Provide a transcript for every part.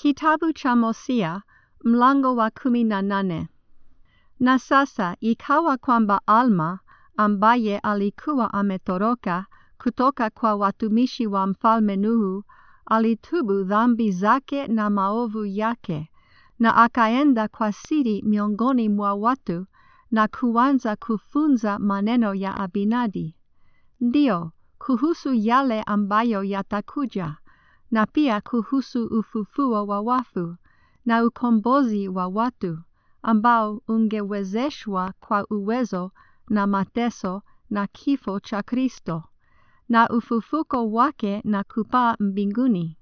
Kitabu cha Hosea mlango wa kumi na nane. Na sasa ikawa kwamba Alma ambaye alikuwa ametoroka kutoka kwa watumishi wa mfalme Nuhu alitubu dhambi zake na maovu yake, na akaenda kwa siri miongoni mwa watu na kuanza kufunza maneno ya Abinadi, ndiyo kuhusu yale ambayo yatakuja, na pia kuhusu ufufuo wa wafu na ukombozi wa watu ambao ungewezeshwa kwa uwezo na mateso na kifo cha Kristo na ufufuko wake na kupaa mbinguni.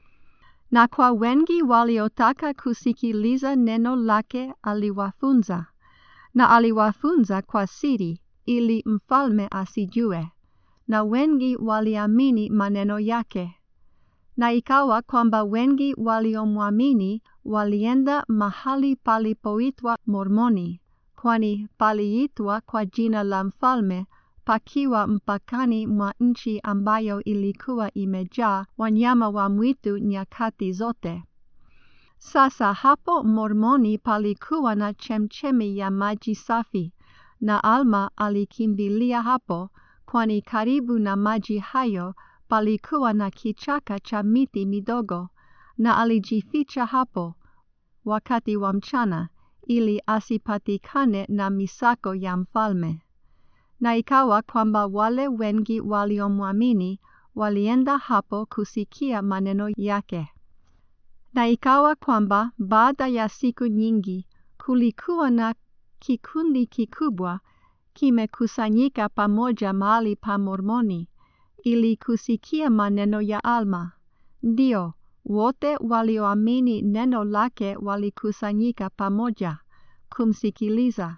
Na kwa wengi waliotaka kusikiliza neno lake aliwafunza, na aliwafunza kwa siri ili mfalme asijue, na wengi waliamini maneno yake. Na ikawa kwamba wengi waliomwamini walienda mahali palipoitwa Mormoni, kwani paliitwa kwa jina la mfalme pakiwa mpakani mwa nchi ambayo ilikuwa imejaa wanyama wa mwitu nyakati zote. Sasa hapo Mormoni palikuwa na chemchemi ya maji safi, na Alma alikimbilia hapo, kwani karibu na maji hayo palikuwa na kichaka cha miti midogo, na alijificha hapo wakati wa mchana ili asipatikane na misako ya mfalme. Na ikawa kwamba wale wengi waliomwamini walienda hapo kusikia maneno yake. Na ikawa kwamba baada ya siku nyingi kulikuwa na kikundi kikubwa kimekusanyika pamoja mahali pa Mormoni ili kusikia maneno ya Alma. Ndio, wote walioamini neno lake walikusanyika pamoja kumsikiliza.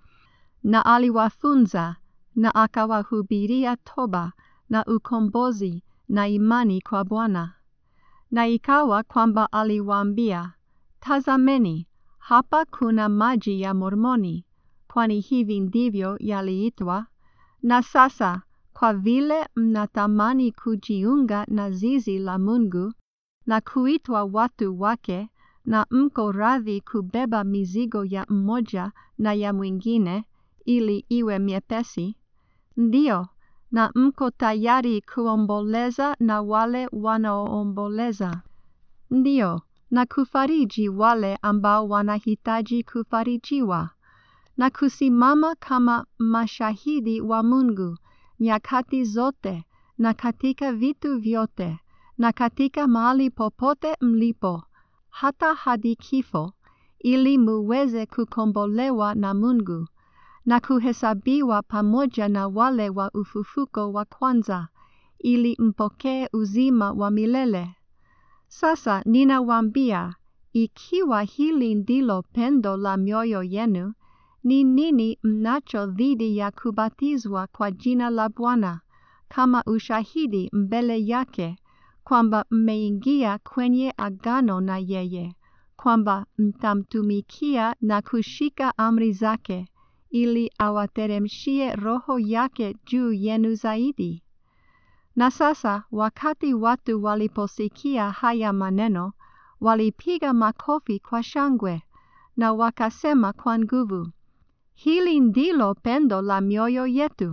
Na aliwafunza na akawahubiria toba na ukombozi na imani kwa Bwana. Na ikawa kwamba aliwaambia, Tazameni, hapa kuna maji ya Mormoni, kwani hivi ndivyo yaliitwa. Na sasa kwa vile mnatamani kujiunga na zizi la Mungu na kuitwa watu wake, na mko radhi kubeba mizigo ya mmoja na ya mwingine ili iwe miepesi, ndio, na mko tayari kuomboleza na wale wanaoomboleza, ndio, na kufariji wale ambao wanahitaji kufarijiwa, na kusimama kama mashahidi wa Mungu nyakati zote na katika vitu vyote na katika mahali popote mlipo, hata hadi kifo, ili muweze kukombolewa na Mungu na kuhesabiwa pamoja na wale wa ufufuko wa kwanza, ili mpokee uzima wa milele. Sasa ninawaambia, ikiwa hili ndilo pendo la mioyo yenu, ni nini mnacho dhidi ya kubatizwa kwa jina la Bwana kama ushahidi mbele yake kwamba mmeingia kwenye agano na yeye, kwamba mtamtumikia na kushika amri zake, ili awateremshie Roho yake juu yenu zaidi? Na sasa wakati watu waliposikia haya maneno, walipiga makofi kwa shangwe, na wakasema kwa nguvu, Hili ndilo pendo la mioyo yetu.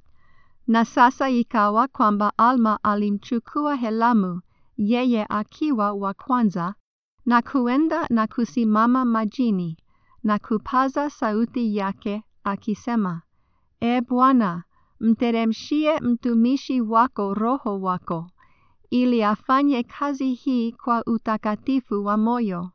Na sasa ikawa kwamba Alma alimchukua Helamu, yeye akiwa wa kwanza, na kuenda na kusimama majini, na kupaza sauti yake akisema, E Bwana, mteremshie mtumishi wako Roho wako, ili afanye kazi hii kwa utakatifu wa moyo.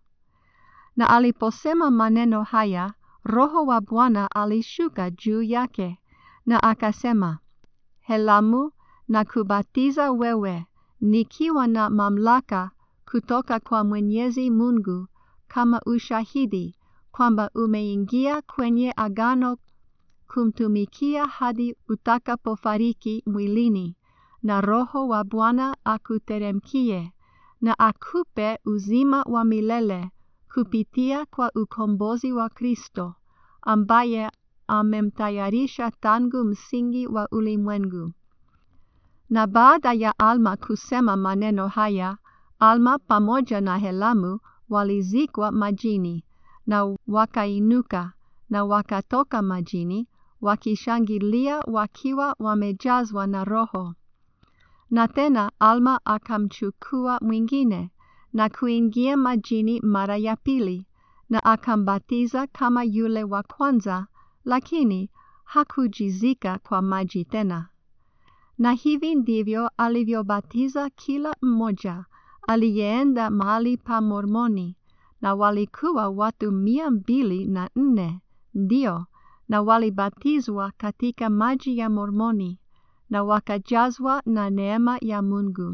Na aliposema maneno haya, Roho wa Bwana alishuka juu yake, na akasema, Helamu, na kubatiza wewe, nikiwa na mamlaka kutoka kwa Mwenyezi Mungu, kama ushahidi kwamba umeingia kwenye agano kumtumikia hadi utakapofariki mwilini, na Roho wa Bwana akuteremkie, na akupe uzima wa milele kupitia kwa ukombozi wa Kristo, ambaye amemtayarisha tangu msingi wa ulimwengu. Na baada ya Alma kusema maneno haya, Alma pamoja na Helamu walizikwa majini, na wakainuka, na wakatoka majini, wakishangilia wakiwa wamejazwa na Roho. Na tena Alma akamchukua mwingine, na kuingia majini mara ya pili, na akambatiza kama yule wa kwanza, lakini hakujizika kwa maji tena. Na hivi ndivyo alivyobatiza kila mmoja aliyeenda mahali pa Mormoni, na walikuwa watu mia mbili na nne, ndio, na walibatizwa katika maji ya Mormoni, na wakajazwa na neema ya Mungu.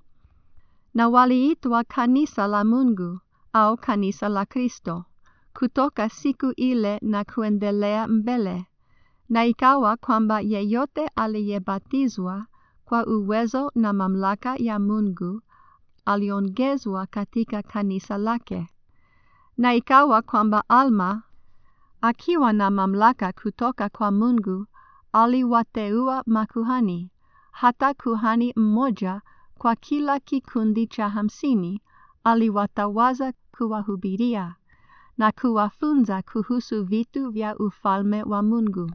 Na waliitwa kanisa la Mungu au kanisa la Kristo kutoka siku ile na kuendelea mbele. Na ikawa kwamba yeyote aliyebatizwa kwa uwezo na mamlaka ya Mungu aliongezwa katika kanisa lake. Na ikawa kwamba Alma akiwa na mamlaka kutoka kwa Mungu aliwateua makuhani, hata kuhani mmoja kwa kila kikundi cha hamsini aliwatawaza kuwahubiria na kuwafunza kuhusu vitu vya ufalme wa Mungu.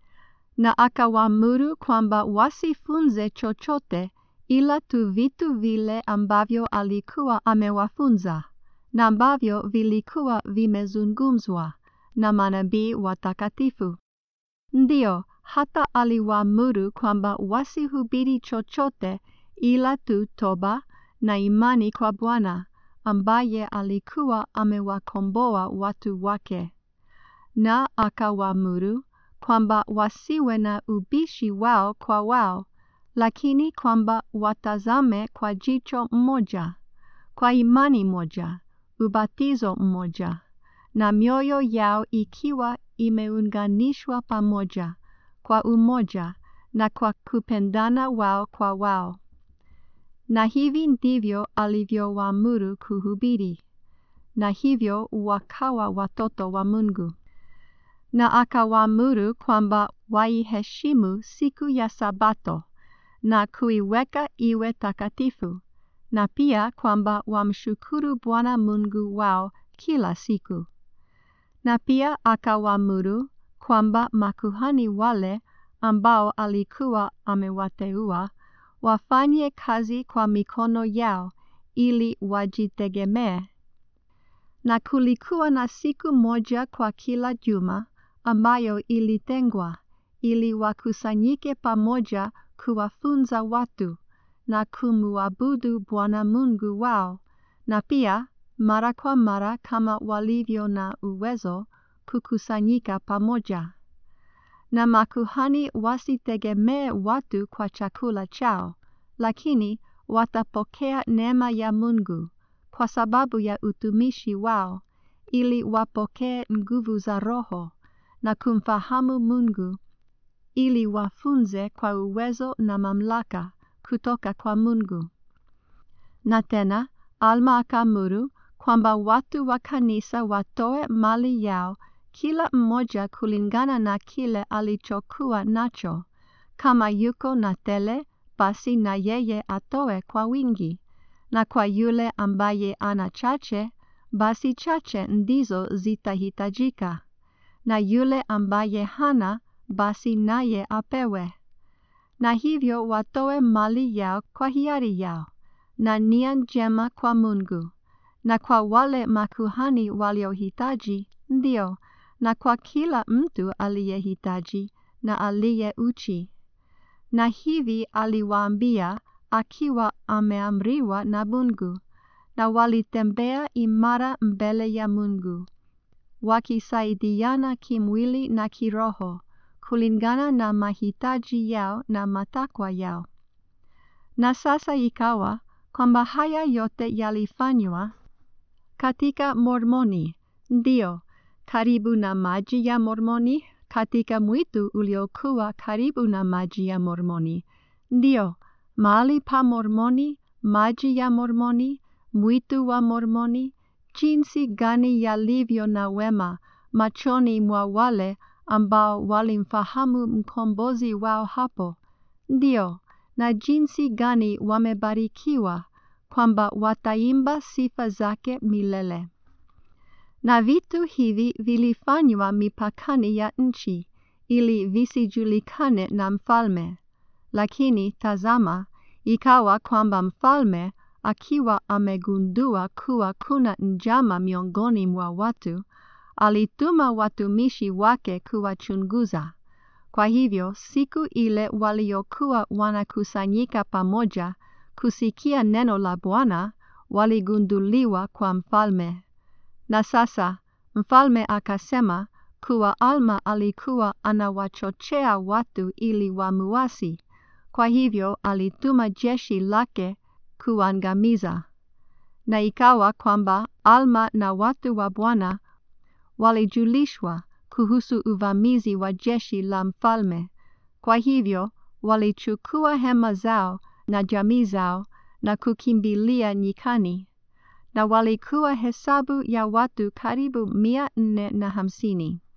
Na akawaamuru kwamba wasifunze chochote ila tu vitu vile ambavyo alikuwa amewafunza na ambavyo vilikuwa vimezungumzwa na manabii watakatifu. Ndio, hata aliwaamuru kwamba wasihubiri chochote ila tu toba na imani kwa Bwana ambaye alikuwa amewakomboa watu wake. Na akawaamuru kwamba wasiwe na ubishi wao kwa wao, lakini kwamba watazame kwa jicho mmoja, kwa imani moja, ubatizo mmoja, na mioyo yao ikiwa imeunganishwa pamoja kwa umoja na kwa kupendana wao kwa wao. Na hivi ndivyo alivyowaamuru kuhubiri, na hivyo wakawa watoto wa Mungu. Na akawaamuru kwamba waiheshimu siku ya Sabato na kuiweka iwe takatifu, na pia kwamba wamshukuru Bwana Mungu wao kila siku. Na pia akawaamuru kwamba makuhani wale ambao alikuwa amewateua wafanye kazi kwa mikono yao ili wajitegemee. Na kulikuwa na siku moja kwa kila juma ambayo ilitengwa ili wakusanyike pamoja kuwafunza watu na kumuabudu Bwana Mungu wao, na pia mara kwa mara kama walivyo na uwezo kukusanyika pamoja. Na makuhani wasitegemee watu kwa chakula chao, lakini watapokea neema ya Mungu kwa sababu ya utumishi wao, ili wapokee nguvu za Roho na kumfahamu Mungu, ili wafunze kwa uwezo na mamlaka kutoka kwa Mungu. Na tena Alma akaamuru kwamba watu wa kanisa watoe mali yao kila mmoja kulingana na kile alichokuwa nacho. Kama yuko na tele, basi na yeye atoe kwa wingi, na kwa yule ambaye ana chache, basi chache ndizo zitahitajika, na yule ambaye hana, basi naye apewe. Na hivyo watoe mali yao kwa hiari yao, na nia njema kwa Mungu, na kwa wale makuhani waliohitaji, ndio, na kwa kila mtu aliyehitaji na aliye uchi. Na hivi aliwaambia akiwa ameamriwa na Mungu, na walitembea imara mbele ya Mungu, wakisaidiana kimwili na kiroho, kulingana na mahitaji yao na matakwa yao. Na sasa ikawa kwamba haya yote yalifanywa katika Mormoni, ndio, karibu na maji ya Mormoni, katika mwitu uliokuwa karibu na maji ya Mormoni, ndio, mahali pa Mormoni, maji ya Mormoni, mwitu wa Mormoni, jinsi gani yalivyo na wema machoni mwa wale ambao walimfahamu mkombozi wao hapo, ndio, na jinsi gani wamebarikiwa kwamba wataimba sifa zake milele. Na vitu hivi vilifanywa mipakani ya nchi, ili visijulikane na mfalme. Lakini tazama, ikawa kwamba mfalme akiwa amegundua kuwa kuna njama miongoni mwa watu, alituma watumishi wake kuwachunguza. Kwa hivyo siku ile waliokuwa wanakusanyika pamoja kusikia neno la Bwana waligunduliwa kwa mfalme. Na sasa mfalme akasema kuwa Alma alikuwa anawachochea watu ili wamuasi. Kwa hivyo alituma jeshi lake kuangamiza. Na ikawa kwamba Alma na watu wa Bwana walijulishwa kuhusu uvamizi wa jeshi la mfalme. Kwa hivyo walichukua hema zao na jamii zao na kukimbilia nyikani, na walikuwa hesabu ya watu karibu mia nne na hamsini.